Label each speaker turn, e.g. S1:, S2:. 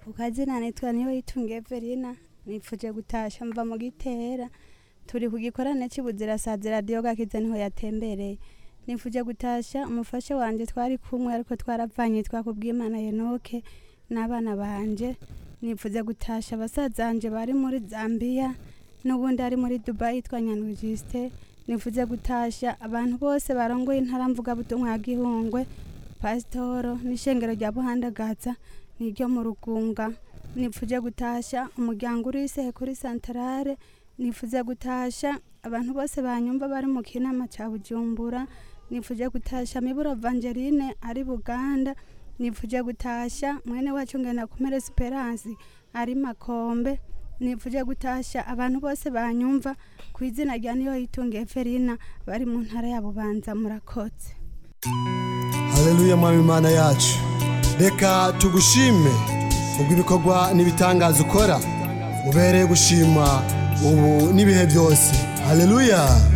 S1: ku kazina nitwa niyo yitunga Evelina nipfuje gutasha mva mu gitera turi ku gikorane cy'ubuzirasazi radiyo gakiza niho yatembereye nipfuje gutasha umufasha wanje twari kumwe ariko twaravanye twakubwimana Enoke n'abana banje nipfuze gutasha basazanje bari muri Zambia n'ubundi ari muri Dubai yitwa Nyandwi Justin nifuze gutasha abantu bose barongoye intara mvugabutumwa ya Gihungwe pasitoro n'ishengero rya Buhandagaza niryo mu Rugunga nipfuje gutasha umuryango urisehe kuri santarare nifuze gutasha abantu bose banyumva bari mu kinama ca Bujumbura nipfuje gutasha Miburo Evangeline ari Buganda nipfuje gutasha mwene wacu ngenda kumere Esperance ari Makombe nipfuje gutasha abantu bose banyumva ku izina rya niyo yitunga Evelina bari mu ntara ya Bubanza murakotse
S2: haleluya mwami imana yacu reka tugushime ubwo ibikorwa n'ibitangaza ukora ubereye gushima ubu n'ibihe byose haleluya